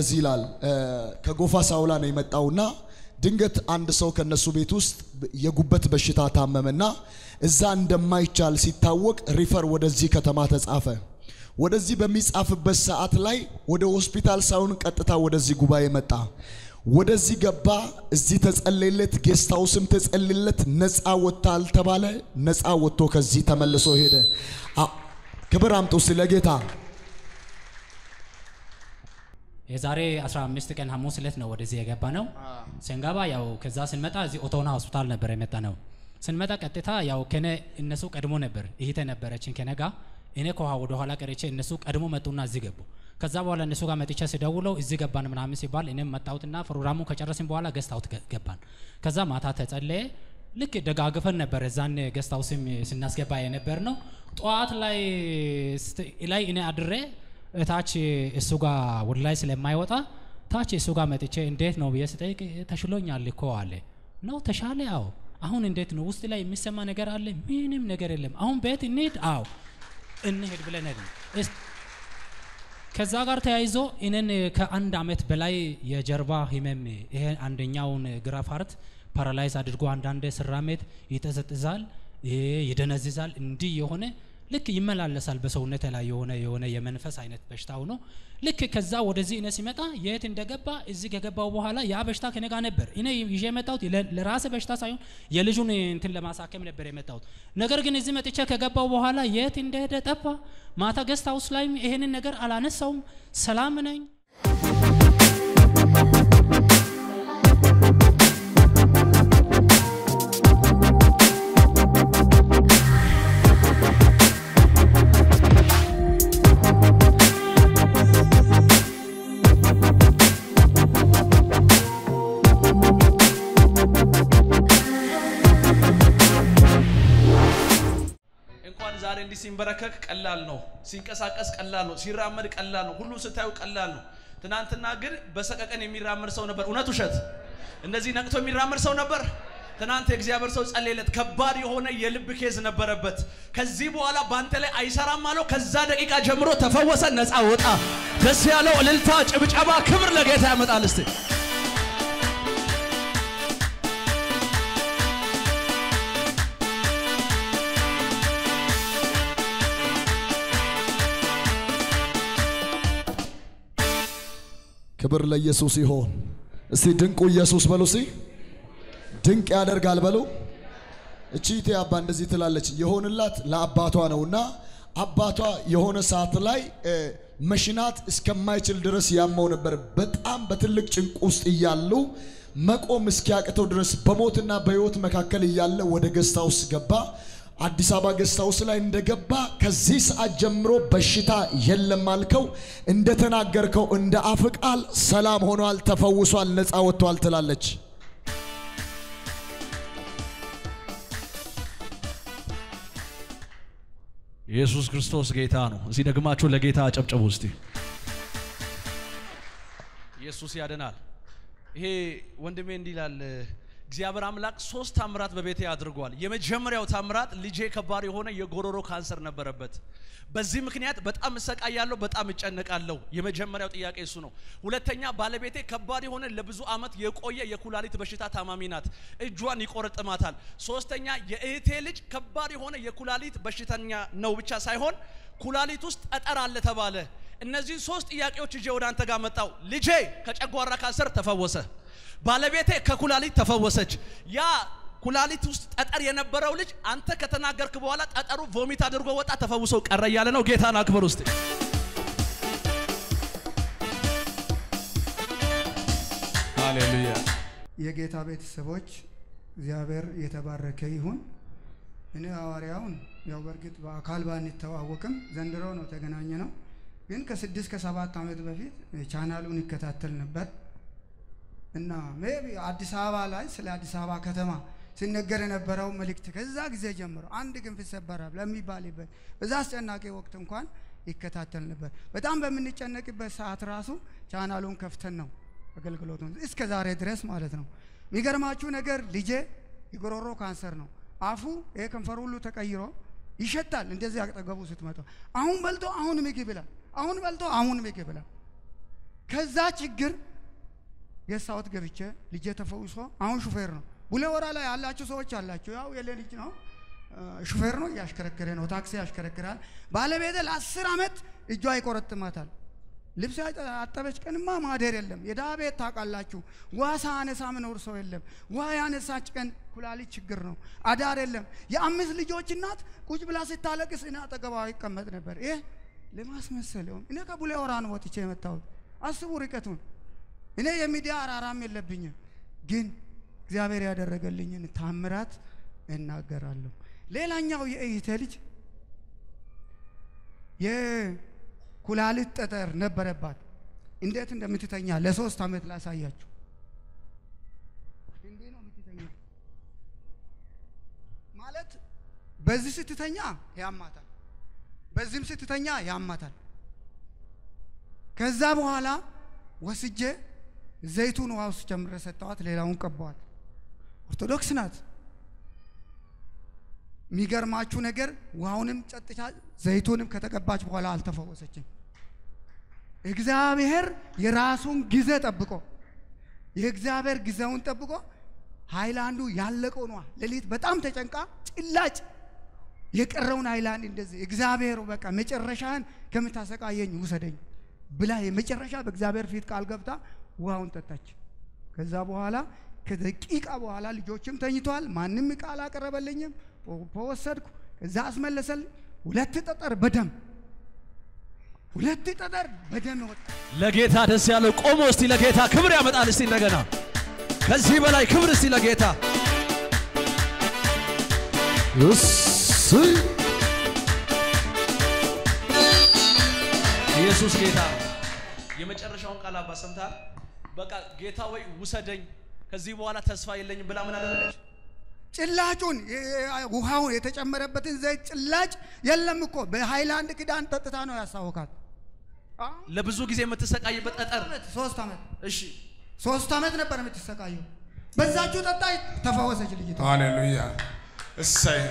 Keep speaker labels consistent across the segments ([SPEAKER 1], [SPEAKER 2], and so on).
[SPEAKER 1] እንደዚህ ይላል። ከጎፋ ሳውላ ነው የመጣውና ድንገት አንድ ሰው ከነሱ ቤት ውስጥ የጉበት በሽታ ታመመና እዛ እንደማይቻል ሲታወቅ ሪፈር ወደዚህ ከተማ ተጻፈ። ወደዚህ በሚጻፍበት ሰዓት ላይ ወደ ሆስፒታል ሳይሆን ቀጥታ ወደዚህ ጉባኤ መጣ። ወደዚህ ገባ። እዚህ ተጸለየለት፣ ጌስት ሃውስም ተጸለየለት። ነፃ ወጥታል ተባለ። ነፃ ወጥቶ ከዚህ ተመልሶ ሄደ። ክብር አምጡ ስለ ጌታ
[SPEAKER 2] የዛሬ 15 ቀን ሐሙስ ዕለት ነው ወደዚህ የገባ ነው። ስንገባ ያው ከዛ ስንመጣ እዚህ ኦቶና ሆስፒታል ነበር የመጣ ነው። ስንመጣ ቀጥታ ያው ከነ እነሱ ቀድሞ ነበር ይሄተ ነበረችን ከነጋ እኔ ከውሃ ወደ ኋላ ቀርቼ እነሱ ቀድሞ መጡና እዚህ ገቡ። ከዛ በኋላ እነሱ ጋር መጥቼ ስደውለው እዚህ ገባን ምናምን ሲባል እኔም መጣሁትና ፕሮግራሙን ከጨረስን በኋላ ገስት አውት ገባን። ከዛ ማታ ተጸለየ። ልክ ደጋግፈን ነበር እዛን ገስት አውስም ስናስገባ የነበር ነው። ጠዋት ላይ ላይ እኔ አድሬ እታች እሱ ጋር ወደ ላይ ስለማይወጣ ታች እሱ ጋር መጥቼ እንዴት ነው ብዬ ስጠይቅ ተሽሎኛል እኮ አለ። ነው ተሻለ? አዎ። አሁን እንዴት ነው? ውስጥ ላይ የሚሰማ ነገር አለ? ምንም ነገር የለም። አሁን ቤት እንሂድ? አዎ እንሄድ ብለን ሄድን። ከዛ ጋር ተያይዞ እኔን ከአንድ አመት በላይ የጀርባ ህመም ይሄ አንደኛውን ግራ ፓርት ፓራላይዝ አድርጎ አንዳንድ ስራሜት ይጠዘጥዛል፣ ይደነዝዛል። እንዲህ የሆነ ልክ ይመላለሳል በሰውነት ላይ የሆነ የሆነ የመንፈስ አይነት በሽታ ሆኖ ልክ ከዛ ወደዚህ እኔ ሲመጣ የት እንደገባ እዚህ ከገባው በኋላ ያ በሽታ ከኔ ጋር ነበር። እኔ ይዤ የመጣሁት ለራሴ በሽታ ሳይሆን የልጁን እንትን ለማሳከም ነበር የመጣሁት። ነገር ግን እዚህ መጥቼ ከገባው በኋላ የት እንደሄደ ጠፋ። ማታ ገስት ሃውስ ላይም ይሄንን ነገር አላነሳውም። ሰላም ነኝ።
[SPEAKER 3] እንኳን ዛሬ እንዲህ ሲንበረከክ ቀላል ነው፣ ሲንቀሳቀስ ቀላል ነው፣ ሲራመድ ቀላል ነው፣ ሁሉ ስታዩ ቀላል ነው። ትናንትና ግን በሰቀቀን የሚራመድ ሰው ነበር። እውነት ውሸት? እንደዚህ ነቅቶ የሚራመድ ሰው ነበር። ትናንት የእግዚአብሔር ሰው ጸለየለት። ከባድ የሆነ የልብ ኬዝ ነበረበት። ከዚህ በኋላ በአንተ ላይ አይሰራም አለው። ከዛ ደቂቃ ጀምሮ ተፈወሰ፣ ነፃ ወጣ። ደስ ያለው እልልታ፣ ጭብጨባ፣ ክብር ለጌታ ያመጣል። እስቲ
[SPEAKER 1] ክብር ለኢየሱስ ይሆን። እስቲ ድንቁ ኢየሱስ በሉ። እስቲ ድንቅ ያደርጋል በሉ። እቺ እቴ አባ እንደዚህ ትላለች። የሆንላት ለአባቷ ነውና አባቷ የሆነ ሰዓት ላይ መሽናት እስከማይችል ድረስ ያመው ነበር። በጣም በትልቅ ጭንቅ ውስጥ እያሉ መቆም እስኪያቅተው ድረስ በሞትና በሕይወት መካከል እያለ ወደ ገስት ሃውስ ገባ። አዲስ አበባ ገስት ሃውስ ላይ እንደገባ ከዚህ ሰዓት ጀምሮ በሽታ የለም አልከው። እንደተናገርከው እንደ አፍ ቃል ሰላም ሆኗል፣ ተፈውሷል፣ ነፃ ወጥቷል ትላለች።
[SPEAKER 3] ኢየሱስ ክርስቶስ ጌታ ነው። እዚህ ደግማችሁ ለጌታ አጨብጭቡ እስቲ። ኢየሱስ ያድናል። ይሄ ወንድሜ እንዲህ ይላል እግዚአብሔር አምላክ ሶስት ታምራት በቤቴ አድርጓል። የመጀመሪያው ታምራት ልጄ ከባድ የሆነ የጎሮሮ ካንሰር ነበረበት። በዚህ ምክንያት በጣም እሰቃያለሁ፣ በጣም እጨነቃለሁ። የመጀመሪያው ጥያቄ እሱ ነው። ሁለተኛ ባለቤቴ ከባድ የሆነ ለብዙ ዓመት የቆየ የኩላሊት በሽታ ታማሚ ናት፣ እጇን ይቆረጥማታል። ሶስተኛ የእህቴ ልጅ ከባድ የሆነ የኩላሊት በሽተኛ ነው ብቻ ሳይሆን ኩላሊት ውስጥ ጠጠር አለ ተባለ። እነዚህ ሶስት ጥያቄዎች ይዤ ወደ አንተ ጋር መጣው። ልጄ ከጨጓራ ካንሰር ተፈወሰ። ባለቤቴ ከኩላሊት ተፈወሰች። ያ ኩላሊት ውስጥ ጠጠር የነበረው ልጅ አንተ ከተናገርክ በኋላ ጠጠሩ ቮሚት አድርጎ ወጣ፣ ተፈውሶ ቀረ እያለ ነው። ጌታን አክብር ውስጥ ሃሌሉያ።
[SPEAKER 4] የጌታ ቤተሰቦች እግዚአብሔር የተባረከ ይሁን። እኔ ሐዋርያውን ያው በእርግጥ በአካል ባንተዋወቅም ዘንድሮ ነው ተገናኘ ነው። ግን ከስድስት ከሰባት ዓመት በፊት ቻናሉን ይከታተል ነበር እና ሜቢ አዲስ አበባ ላይ ስለ አዲስ አበባ ከተማ ሲነገር የነበረው መልእክት ከዛ ጊዜ ጀምሮ አንድ ግንብ ይሰበራል ለሚባልበት በዛ አስጨናቂ ወቅት እንኳን ይከታተል ነበር። በጣም በምንጨነቅበት ሰዓት ራሱ ቻናሉን ከፍተን ነው አገልግሎቱን እስከ ዛሬ ድረስ ማለት ነው። የሚገርማችሁ ነገር ልጄ የጉሮሮ ካንሰር ነው። አፉ ይሄ ከንፈሩ ሁሉ ተቀይሮ ይሸታል። እንደዚህ አጠገቡ ስትመጣ አሁን በልቶ አሁን ምግብ ይላል፣ አሁን በልቶ አሁን ምግብ ይላል። ከዛ ችግር የሳወት ገብቼ ልጄ ተፈውሶ አሁን ሹፌር ነው። ቡሌ ወራ ላይ ያላችሁ ሰዎች አላችሁ። ያው የሌ ልጅ ነው እ፣ ሹፌር ነው፣ እያሽከረከረ ነው፣ ታክሲ ያሽከረክራል። ባለቤቴ ለአስር ዓመት እጇ ይቆረጥማታል። ልብስ ያጠ- አጠበች ቀንማ ማደር የለም። የድሀ ቤት ታውቃላችሁ። ውሃ ሳያነሳ ምኖር ሰው የለም። ውሃ ያነሳች ቀን ኩላሊት ችግር ነው። አዳር የለም። የአምስት ልጆች እናት ቁጭ ብላ ስታለቅስ እኔ አጠገቧ ይቀመጥ ነበር። ይህ ለማስመሰል ይሆን? እኔ ከቡሌ ሆራ ነው ወጥቼ የመጣሁት። አስቡ ርቀቱን። እኔ የሚዲያ አራራም የለብኝም፣ ግን እግዚአብሔር ያደረገልኝን ታምራት እናገራለሁ። ሌላኛው የእህቴ ልጅ የኩላሊት ጠጠር ነበረባት። እንዴት እንደምትተኛ ለሶስት ዓመት ላሳያችሁ። እንዲህ ነው የምትተኛ ማለት በዚህ ስትተኛ ያማታል፣ በዚህም ስትተኛ ያማታል። ከዛ በኋላ ወስጄ ዘይቱን ውሃ ውስጥ ጨምሬ ሰጠዋት፣ ሌላውን ቀባዋት። ኦርቶዶክስ ናት። የሚገርማችሁ ነገር ውሃውንም ጨጥታ ዘይቱንም ከተቀባች በኋላ አልተፈወሰችም። እግዚአብሔር የራሱን ጊዜ ጠብቆ የእግዚአብሔር ጊዜውን ጠብቆ ሃይላንዱ ያለቀው ነዋ። ሌሊት በጣም ተጨንቃ ጭላጭ የቀረውን ሃይላንድ እንደዚህ እግዚአብሔር በቃ መጨረሻህን ከምታሰቃየኝ ውሰደኝ ብላ የመጨረሻ በእግዚአብሔር ፊት ቃል ገብታ ውሃውን ጠጣች። ከዛ በኋላ ከደቂቃ በኋላ ልጆችም ተኝተዋል። ማንም ቃል አቀረበልኝም። ወሰድኩ። ከዛ አስመለሰል። ሁለት ጠጠር በደም ሁለት ጠጠር በደም ወጣ።
[SPEAKER 3] ለጌታ ደስ ያለው ቆሞ እስቲ ለጌታ ክብር ያመጣል። እስቲ እንደገና ከዚህ በላይ ክብር እስቲ ለጌታ
[SPEAKER 1] እሰይ
[SPEAKER 3] ኢየሱስ ጌታ ነው። የመጨረሻውን ቃል አባ ሰምተሃል? በቃ ጌታ ወይ ውሰደኝ፣ ከዚህ በኋላ ተስፋ የለኝም ብላ ምን አደረገች?
[SPEAKER 4] ጭላጩን ውሃውን የተጨመረበትን ዘይት ጭላጭ የለም እኮ በሃይላንድ ክዳን ጠጥታ ነው ያሳወካት።
[SPEAKER 3] ለብዙ ጊዜ የምትሰቃይበት ጠጠር።
[SPEAKER 4] ሶስት ዓመት
[SPEAKER 3] እሺ
[SPEAKER 4] ሶስት ዓመት ነበር የምትሰቃየው። በዛችሁ ጠጣይ ተፈወሰች ልጅቷ።
[SPEAKER 5] ሃሌሉያ እሰይ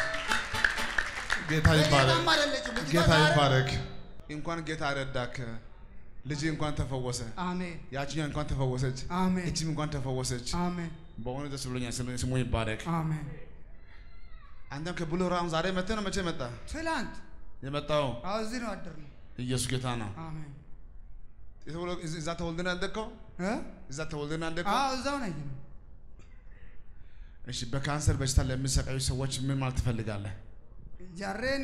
[SPEAKER 5] ጌታ ይባረክ
[SPEAKER 4] በጣም አይደለችም ልጅቷ
[SPEAKER 5] ጌታ
[SPEAKER 4] ዛሬ-
[SPEAKER 5] ይባረክ እንኳን ጌታ ረዳክ ልጅ እንኳን ተፈወሰ
[SPEAKER 4] አሜን
[SPEAKER 5] ያችኛ እንኳን ተፈወሰች
[SPEAKER 4] አሜን
[SPEAKER 5] እችም እንኳን ተፈወሰች
[SPEAKER 4] አሜን
[SPEAKER 5] በእውነት ደስ ብሎኛል ስም- ስሙ ይባረክ
[SPEAKER 4] አሜን።
[SPEAKER 5] አንተም ከቡሎ ራም ዛሬ መጥተህ ነው መቼ መጣ
[SPEAKER 4] ትላንት
[SPEAKER 5] የመጣው
[SPEAKER 4] አዎ እዚህ ነው አደርነው።
[SPEAKER 5] ኢየሱስ ጌታ ነው
[SPEAKER 4] አሜን
[SPEAKER 5] የተወለ- እዛ- እዛ ተወልደን ያደግከው
[SPEAKER 4] እ?
[SPEAKER 5] እዛ ተወልደን ያደግከው
[SPEAKER 4] አዎ እዛው ነኝ።
[SPEAKER 5] እሺ በካንሰር በሽታ ለሚሰቃዩ ሰዎች ምን ማለት ትፈልጋለህ
[SPEAKER 4] jarreen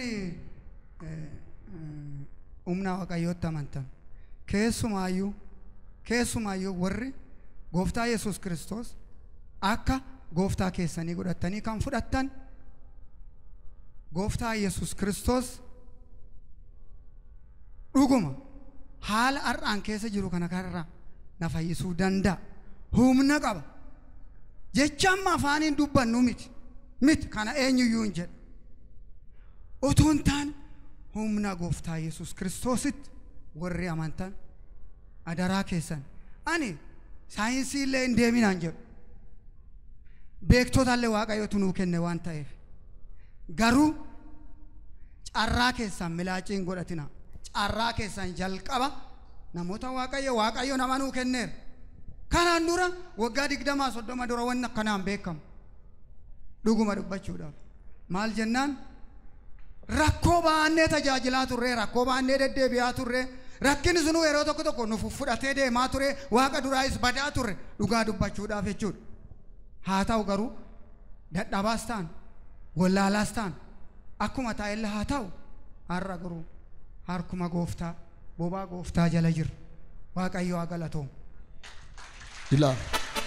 [SPEAKER 4] humna waaqayyootti amantan keessumaayyuu keessumaayyuu warri gooftaa yesus kiristoos akka gooftaa keessanii godhattanii kan fudhattan gooftaa yesus kiristoos dhuguma haala har'aan keessa jiru kana kanarraa na fayyisuu danda'a humna qaba jecha amma afaaniin dubbannu miti miti kana eenyuyyuu hin jedhu utuu hin taane humna gooftaa yesus kiristoositti warri amantan adaraa keessan ani saayinsii illee hin deeminaan jedhu beektotallee waaqayyotu nuu kenne waan ta'eef garuu carraa keessan milaaciin godhatina carraa keessan jalqaba namoota waaqayyo waaqayyo nama nuu kenneera kanaan dura waggaa digdamaa soddoma dura wanni akkanaan beekamu dhuguma dubbachuudhaaf maal jennaan rakkoo baannee tajaajilaa turre rakkoo baannee deddeebi'aa turre rakkinni sunuu yeroo tokko tokko nu fudhatee deemaa ture waaqa duraayis badaa turre dhugaa dubbachuudhaaf jechuudha haa ta'u garuu dadhabaas ta'an wallaalaas ta'an akkuma taa'ellee haa ta'u har'a garuu harkuma gooftaa bobaa gooftaa jala jirra waaqayyo haa galatoomu.
[SPEAKER 1] ilaal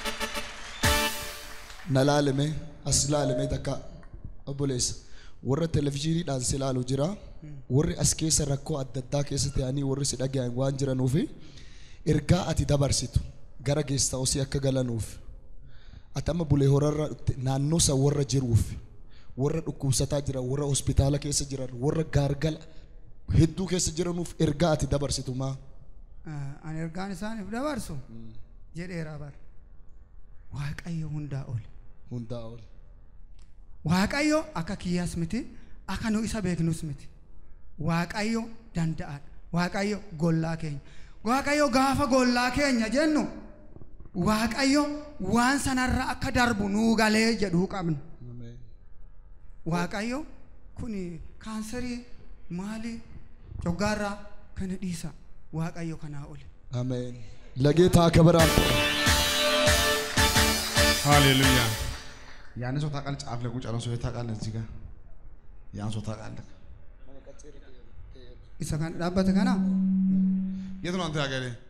[SPEAKER 1] na laalime as laalime takka obboleessa warra televizyiiniidhaan si ilaalu jira warri as keessa rakkoo adda addaa keessa ta'anii warri si dhaga'an waan jiranuufi ergaa ati dabarsitu gara geestaa'osii akka galanuuf ati amma bulee horarra dhufte naannoo san warra jiruuf warra dhukkubsataa jiran warra hospitaala keessa jiran warra gaargala hedduu keessa jiranuuf ergaa ati dabarsitu maa
[SPEAKER 4] ani ergaan isaaniif dabarsu jedheera bar waaqayyo hundaa ol
[SPEAKER 1] hundaa ol
[SPEAKER 4] waaqayyo akka kiyyaas miti akka nu isa beeknus miti waaqayyo danda'aadha waaqayyo gollaa keenya waaqayyo gaafa gollaa keenya jennu waaqayyo waan sanarra akka darbu nuu galee jedhuu qabna waaqayyo kun kaansarii maali coggaarraa kana dhiisa waaqayyo kanaa ole
[SPEAKER 1] አሜን። ለጌታ ክብር አምጡ።
[SPEAKER 5] ሃሌሉያ። ያን ሰው ታውቃለህ? ጫፍ ላይ ቁጭ ያለው ሰው ታውቃለህ? እዚህ ጋር ያን ሰው ታውቃለህ?
[SPEAKER 4] isa kan dhaabbate kana
[SPEAKER 5] የት ነው አንተ ሀገሬ?